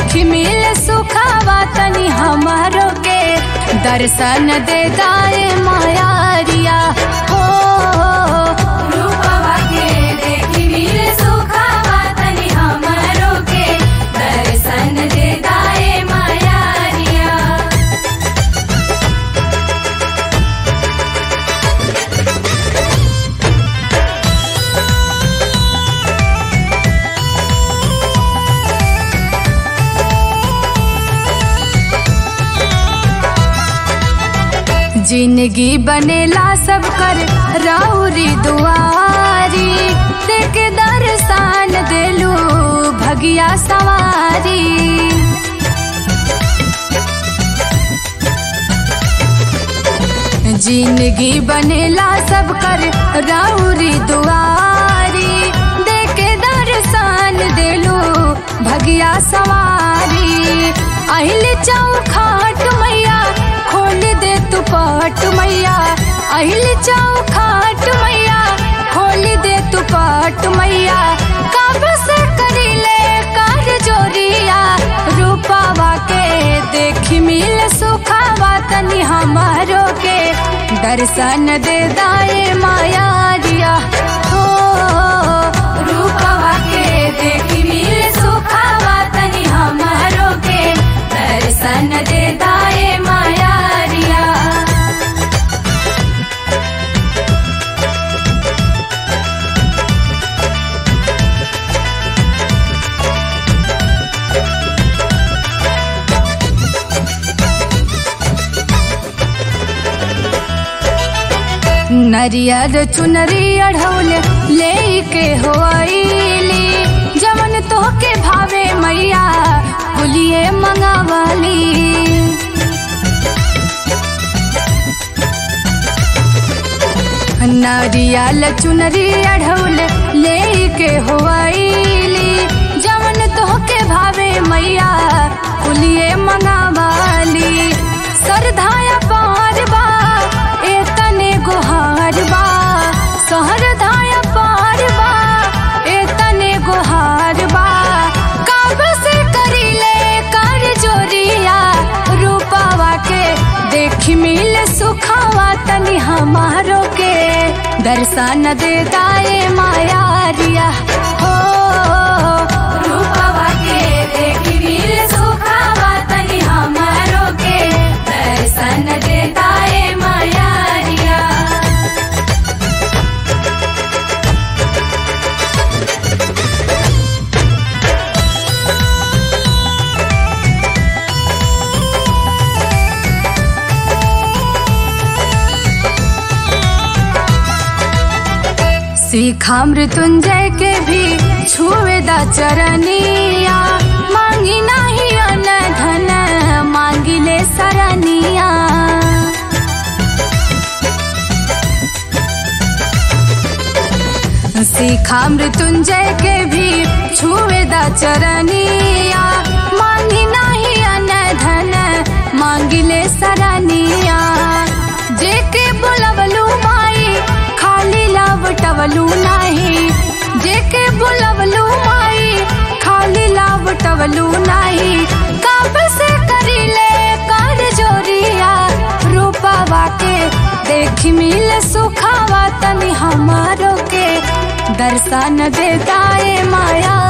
देखी मिल सुखावा तनी हमारो के दर्शन दे दाए मायारिया हो रूपवा के देखी मिल सुखावा तनी हमारो के दर्शन दे दाए मायारिया जिंदगी बनेला सब कर राउरी दुआरी देख दर्शन देलू भगिया सवारी जिंदगी बनेला सब कर राउरी दुआरी देख दर्शन देलू भगिया सवारी अहिल चौखाट मैया खोल दे तू पट मैया अहिल चौखाट मैया खोल दे तू पट मैया कब से करीले कर जोरिया रूपावा के देखी मिल सुखावा तनी हमारो के दर्शन दे दाए माया दिया हो रूपावा के देखी मिल सुखावा तनी हमारो के दर्शन दे दाए माया दिया नरियर चुनरी अढ़ौल ले के होइली जवन तोहके भावे मैया बुलिए मंगावाली नरियल चुनरी अढ़ौल ले के होइली जवन तोहके भावे मैया बुलिए मंगावाली सरधाया पार बा ए तने गोहार बा सहर धाया पार बा ए तने गोहार बा कब से करीले कर जोरिया रूपावा के देखी मिल सुखावा तनी हमारो के दर्शन दे दाए माया रिया हो रूपावा के देखी मिल सुखावा तनी हमारो के दर्शन दे दाए माया रिया सीखा मृत्युंजय के भी छुए दा चरनिया मांगी नहीं अन धन मांगी ले सरनिया सीखा मृत्युंजय के भी छुए दा चरनिया मांगी नहीं अन धन मांगी ले सरनिया जेके बुलवलू माई खाली लावटवलू नाही जेके बुलवलू माई खाली लावटवलू नाही कब से करीले कर जोरिया रूपावा के देखी मिल सुखावा तनी हमारो के दर्शन दे दाए माया